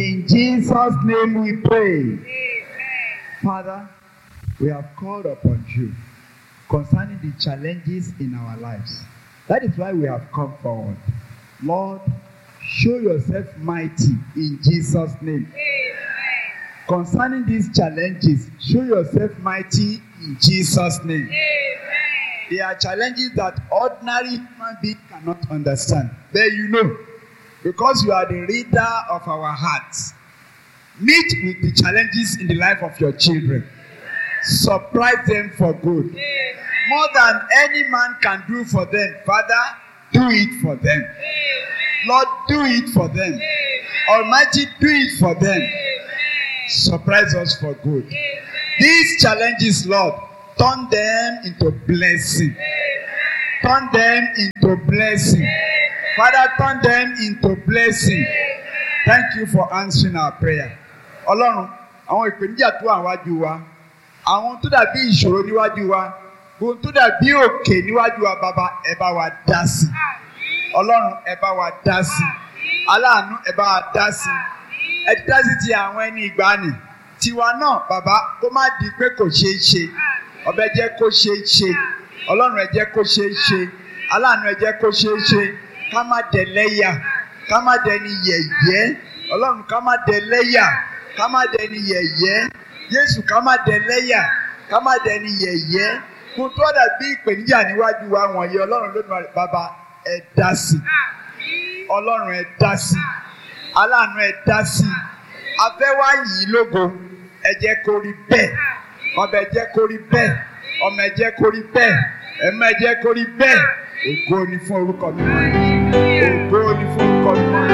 In Jesus' name we pray. Father, we have called upon you concerning the challenges in our lives. That is why we have come forward. Lord, show yourself mighty in Jesus' name. Concerning these challenges, show yourself mighty in Jesus' name. They are challenges that ordinary human being cannot understand. But you know, because you are the reader of our hearts, meet with the challenges in the life of your children. Surprise them for good. More than any man can do for them, Father, do it for them. Lord, do it for them. Almighty, do it for them. Surprise us for good. These challenges, Lord, turn them into blessing. Turn them into blessing. Father, turn them into blessing. Thank you for answering our prayer. Ọlọ́run, àwọn ìpèníjà tó wà wájú wa, àwọn tó dàbí ìṣòro níwájú wa, ohun tó dàbí òkè níwájú wa, bàbá ẹ bá wa dá sí. Ọlọ́run ẹ bá wa dá sí. Aláàánú ẹ bá wa dá sí. Ẹ ti dá sí ti àwọn ẹni ìgbàanì. Tiwa náà, bàbá, kó má di pé kò ṣeé ṣe. Ọbẹ̀ jẹ́ kó ṣeé ṣe. Ọlọ́run ẹ jẹ́ kó ṣeé ṣe. Aláàánú ẹ jẹ́ kó ṣeé ṣe. Ká má dẹ̀ lẹ́yà. Ká má dẹni yẹ̀yẹ́. Ọlọ́run ká má dẹ̀ lẹ́yà. Ká má dẹni yẹ̀yẹ́. Jésù ká má dẹ̀ lẹ́yà. Ká má dẹni yẹ̀yẹ́. Kò tó dàbí ìpèníjà níwájú wa wọ̀nyí. Ọlọ́run ló nù bàbá ẹ dá sí. Ọlọ́run ẹ dá sí. Aláàánú ẹ dá sí. Afẹ́ wá yìí lógo. Ẹ jẹ́ kó rí bẹ́ẹ̀. Ọbẹ̀ ẹ jẹ́ kó rí bẹ́ẹ̀. Ọmọ ẹ jẹ́ kó rí bẹ́ẹ̀. Ẹ̀mọ ẹ jẹ́ kó rí bẹ́ẹ̀. Ògo ni fún orúkọ mi. Ògo ni